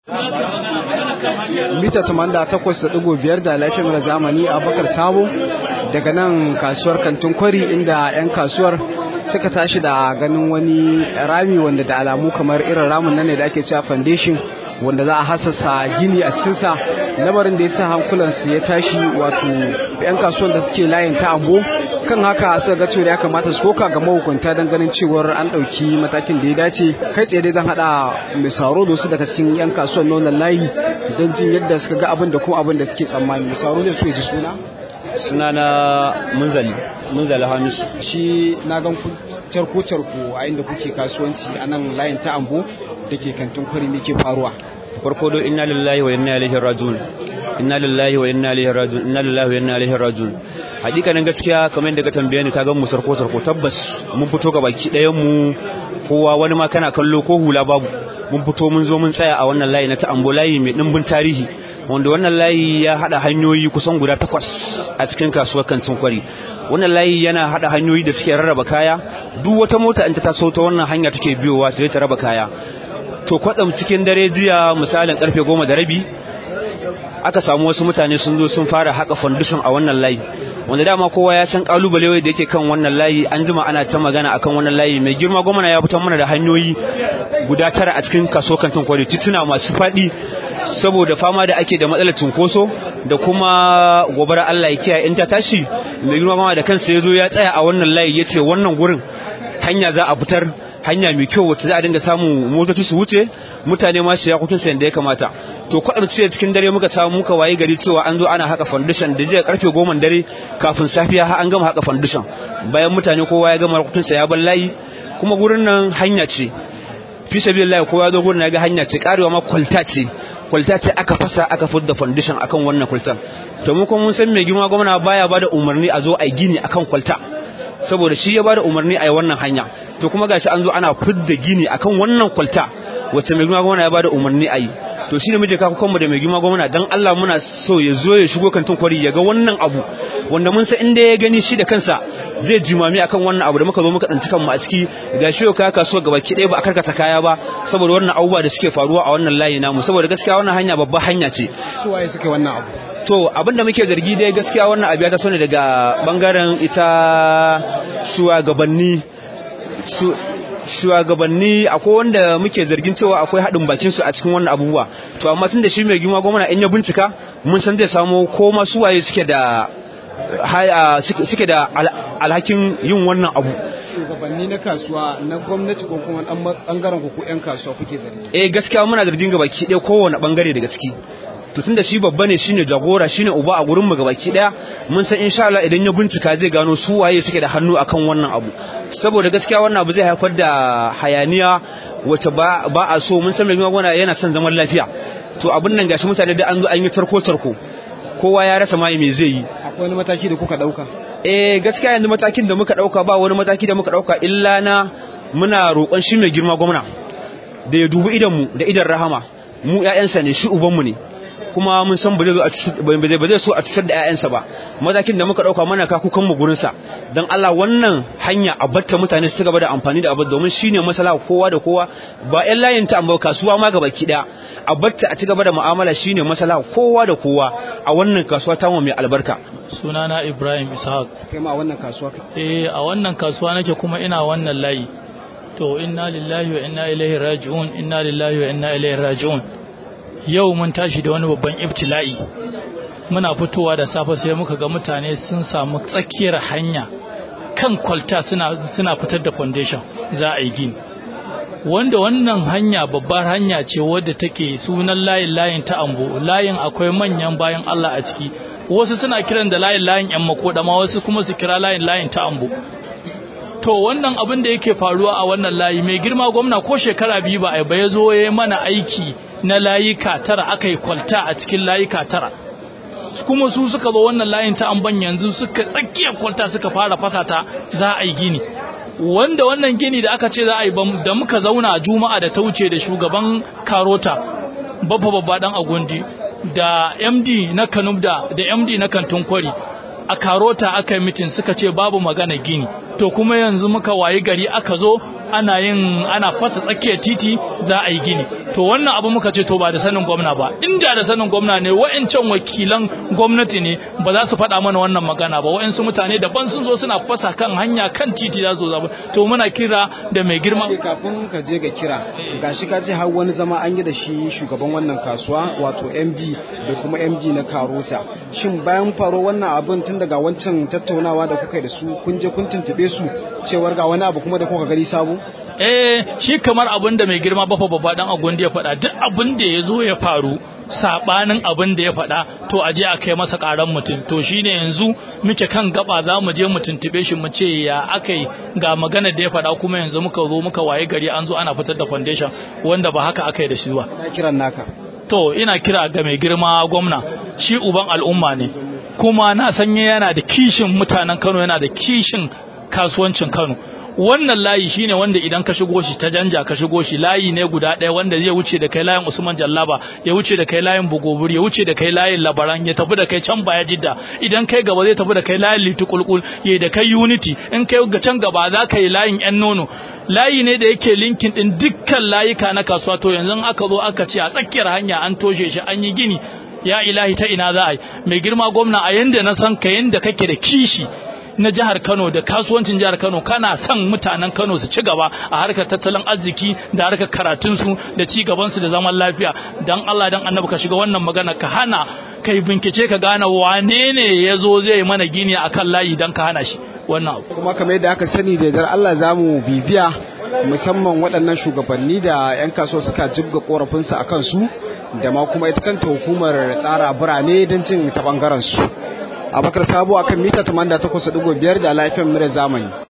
mita 88.5 da lafiyar zamani a bakar sabo daga nan kasuwar kantin kwari inda 'yan kasuwar suka tashi da ganin wani rami wanda da alamu kamar irin ramin nan ne da ake cewa foundation wanda za a hasasa gini a cikinsa lamarin da ya sa hankulansu ya tashi wato 'yan kasuwan da suke layin ta ambo kan haka suka ga cewa ya kamata su koka ga mahukunta don ganin cewar an ɗauki matakin da ya dace kai tsaye dai zan haɗa mai saro da su daga cikin 'yan kasuwan na wannan layi don jin yadda suka ga abin da kuma abin da suke tsammani mai saro zai so ya ji suna suna na munzali munzali hamisu shi na gan ku carko carko a inda kuke kasuwanci a nan layin ta ambo da ke kantin kwari ne ke faruwa farko do inna lillahi wa inna ilaihi rajiun inna lillahi wa inna ilaihi rajiun inna lillahi wa inna ilaihi rajiun hakikanin gaskiya kamar yadda ka tambaye ni ka ga mu sarko sarko tabbas mun fito ga baki ɗayan mu kowa wani ma kana kallo ko hula babu mun fito mun zo mun tsaya a wannan layi na ta ambo layi mai dimbin tarihi wanda wannan layi ya hada hanyoyi kusan guda takwas a cikin kasuwar kantin kwari wannan layi yana hada hanyoyi da suke rarraba kaya duk wata mota in ta taso ta wannan hanya take biyowa ta ta raba kaya to kwatsam cikin dare jiya misalin karfe goma da rabi aka samu wasu mutane sun zo sun fara haka foundation a wannan layi wanda dama kowa ya san kalubale da yake kan wannan layi an jima ana ta magana akan wannan layi mai girma gwamna ya fitar mana da hanyoyi guda tara a cikin kaso kantin kwari tituna masu faɗi saboda fama da ake da matsalar cinkoso da kuma gobara Allah ya kiyaye in ta tashi mai girma gwamna da kansa ya zo ya tsaya a wannan layi ya ce wannan gurin hanya za a fitar hanya mai kyau wacce za a dinga samu motoci su wuce mutane ma su yakokin sa da ya kamata to kwaɗan ce cikin dare muka samu muka waye gari cewa an zo ana haka foundation da zai karfe goma dare kafin safiya har an gama haka foundation bayan mutane kowa ya gama yakokin sa ya bar layi kuma gurin nan hanya ce fi sabilillah kowa ya zo gurin ya ga hanya ce karewa ma kwalta ce kwalta ce aka fasa aka fudda foundation akan wannan kwaltar to mu kuma mun san mai girma gwamna baya bada umarni a zo a gini akan kwalta saboda shi ya bada umarni a yi wannan hanya to kuma gashi an zo ana fidda gini akan wannan kwalta wacce mai girma gwamna ya bada umarni a yi to shine muke kawo kanmu da mai girma gwamna dan Allah muna so ya zo ya shigo kantin kwari ya ga wannan abu wanda mun san inda ya gani shi da kansa zai jimami akan wannan abu da muka zo muka tsanci kanmu a ciki gashi yau kaya kasuwa gaba ki ɗaya ba a karkasa kaya ba saboda wannan abubuwa da suke faruwa a wannan layi namu saboda gaskiya wannan hanya babbar hanya ce su waye suke wannan abu to abinda muke zargi dai gaskiya wannan abu ya taso ne daga bangaren ita shugabanni shugabanni akwai wanda muke zargin cewa akwai haɗin bakin su a cikin wannan abubuwa to amma tun da shi mai girma gwamna in ya bincika mun san zai samu ko masu waye suke da suke da alhakin yin wannan abu shugabanni na kasuwa na gwamnati ko kuma bangaren ku ko yan kasuwa kuke zargi eh gaskiya muna zargin gabaki ɗaya kowane bangare daga ciki to tunda shi babba ne shine jagora shine uba a gurin mu gabaki daya mun san insha Allah idan ya bincika zai gano su waye suke da hannu akan wannan abu saboda gaskiya wannan abu zai haifar da hayaniya wacce ba ba a so mun san mai magana yana son zaman lafiya to abun nan gashi mutane da an zo an yi tarko tarko kowa ya rasa mai me zai yi akwai wani mataki da kuka dauka eh gaskiya yanzu matakin da muka dauka ba wani mataki da muka dauka illa na muna roƙon shi mai girma gwamna da ya dubi idan mu da idan rahama mu ƴaƴansa ne shi uban mu ne kuma mun san ba zai so a cutar da 'ya'yansa ba matakin da muka dauka mana kaku kanmu gurinsa don Allah wannan hanya a batta mutane su gaba da amfani da abu domin shine masala kowa da kowa ba 'yan layin ta amma kasuwa ma gaba ki a batta a ci gaba da mu'amala shine masala kowa da kowa a wannan kasuwa ta mai albarka sunana Ibrahim Ishaq kai ma a wannan kasuwa eh a wannan kasuwa nake kuma ina wannan layi to inna lillahi wa inna ilaihi raji'un inna lillahi wa inna ilaihi raji'un yau mun tashi da wani babban ibtila'i muna fitowa da safe sai muka ga mutane sun samu tsakiyar hanya kan kwalta suna, suna fitar da foundation za a yi gini wanda wannan hanya babbar hanya ce wadda take sunan layin layin ta ambo layin akwai manyan bayan Allah a ciki wasu suna kiran da layin layin yan makodama wasu kuma su kira layin layin ta ambo to wannan abin da yake faruwa a wannan layi mai girma gwamna ko shekara biyu ba a ba ya zo ya mana aiki na layuka tara aka yi kwalta a cikin layuka tara kuma su suka zo wannan layin ta amban yanzu suka tsakiyar kwalta suka fara fasata za a yi gini wanda wannan gini da aka ce za a yi da muka zauna juma'a da ta wuce da shugaban karota babba babba dan agundi da md na kanubda da md na kantin kwari a karota aka yi mitin suka ce babu magana gini to kuma yanzu muka wayi gari aka zo ana yin ana fasa tsakiyar titi za a yi gini to wannan abu muka ce to ba da sanin gwamna ba inda da sanin gwamna ne wa'ancan wakilan gwamnati ne ba za su faɗa mana wannan magana ba wa'ansu mutane daban sun zo suna fasa kan hanya kan titi za su zaba to muna kira da mai girma kafin ka je ga kira gashi ka ce har wani zama an yi da shi shugaban wannan kasuwa wato MD da kuma MD na Karota shin bayan faro wannan abin tun daga wancan tattaunawa da kuka yi da su kun je kun tuntube su cewar ga wani abu kuma da kuka gani sabo eh shi kamar abin da mai girma bafa babba dan agundi ya faɗa duk abin da ya zo ya faru sabanin abin da ya faɗa to a je a kai masa ƙaran mutum to shine yanzu muke kan gaba za mu je mu tuntube shi mu ce ya akai ga magana da ya faɗa kuma yanzu muka zo muka waye gari an zo ana fitar da foundation wanda ba haka akai da shi ba na kiran naka to ina kira ga mai girma gwamna shi uban al'umma ne kuma na sanye yana da kishin mutanen Kano yana da kishin kasuwancin Kano wannan layi shine wanda idan ka shigo shi ta janja ka shigo shi layi ne guda ɗaya wanda zai wuce da kai layin Usman Jallaba ya wuce da kai layin Bugobur ya wuce da kai layin Labaran ya tafi da kai can baya Jidda idan kai gaba zai tafi da kai layin Litu Kulkul ya da kai Unity in kai ga can gaba za ka yi layin yan nono layi ne da yake linkin din dukkan layuka na kasuwa to yanzu aka zo aka ce a tsakiyar hanya an toshe shi an yi gini ya ilahi ta ina za a yi mai girma gwamna a yanda na san ka yanda kake da kishi na jihar Kano da kasuwancin jihar Kano kana son mutanen Kano su ci gaba a harkar tattalin arziki da harkar karatun su da ci gaban su da zaman lafiya dan Allah dan Annabi ka shiga wannan magana ka hana kai bincike ka gane wane ne yazo zai mana gini akan layi dan ka hana shi wannan kuma kamar yadda aka sani da dar Allah zamu bibiya musamman waɗannan shugabanni da 'yan kasuwa suka jibga korafinsu a kansu da ma kuma ita kanta hukumar tsara birane don jin ta bangaren su abakar sabo akan mita 88.5 da lafiyan mura zamani